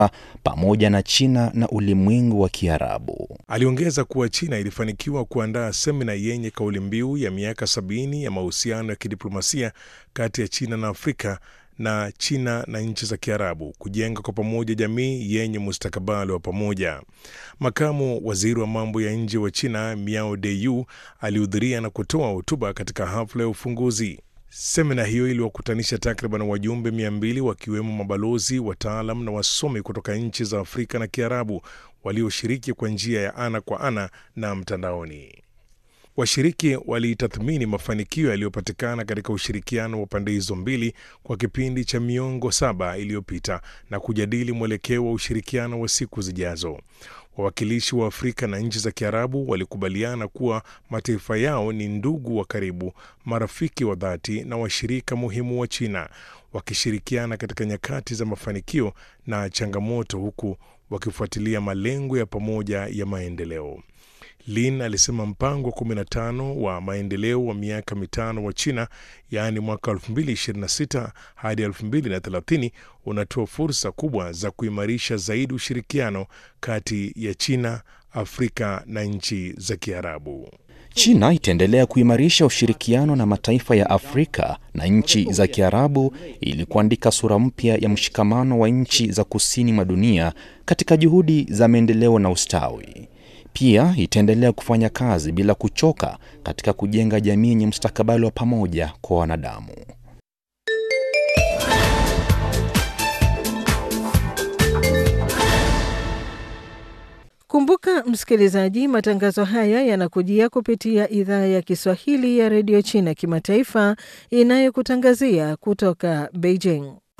pamoja na China na ulimwengu wa Kiarabu. Aliongeza kuwa China ilifanikiwa kuandaa semina yenye kauli mbiu ya miaka sabini ya mahusiano ya kidiplomasia kati ya China na Afrika na China na nchi za Kiarabu kujenga kwa pamoja jamii yenye mustakabali wa pamoja. Makamu waziri wa mambo ya nje wa China Miao Deyu alihudhuria na kutoa hotuba katika hafla ya ufunguzi. Semina hiyo iliwakutanisha takriban wajumbe mia mbili wakiwemo mabalozi, wataalam na wasomi kutoka nchi za Afrika na Kiarabu walioshiriki kwa njia ya ana kwa ana na mtandaoni. Washiriki walitathmini mafanikio yaliyopatikana katika ushirikiano wa pande hizo mbili kwa kipindi cha miongo saba iliyopita na kujadili mwelekeo wa ushirikiano wa siku zijazo. Wawakilishi wa Afrika na nchi za Kiarabu walikubaliana kuwa mataifa yao ni ndugu wa karibu, marafiki wa dhati na washirika muhimu wa China, wakishirikiana katika nyakati za mafanikio na changamoto, huku wakifuatilia malengo ya pamoja ya maendeleo. Lin alisema mpango wa 15 wa maendeleo wa miaka mitano wa China, yaani mwaka 2026 hadi 2030 unatoa fursa kubwa za kuimarisha zaidi ushirikiano kati ya China, Afrika na nchi za Kiarabu. China itaendelea kuimarisha ushirikiano na mataifa ya Afrika na nchi za Kiarabu ili kuandika sura mpya ya mshikamano wa nchi za kusini mwa dunia katika juhudi za maendeleo na ustawi. Pia itaendelea kufanya kazi bila kuchoka katika kujenga jamii yenye mustakabali wa pamoja kwa wanadamu. Kumbuka msikilizaji, matangazo haya yanakujia kupitia idhaa ya Kiswahili ya redio China kimataifa inayokutangazia kutoka Beijing.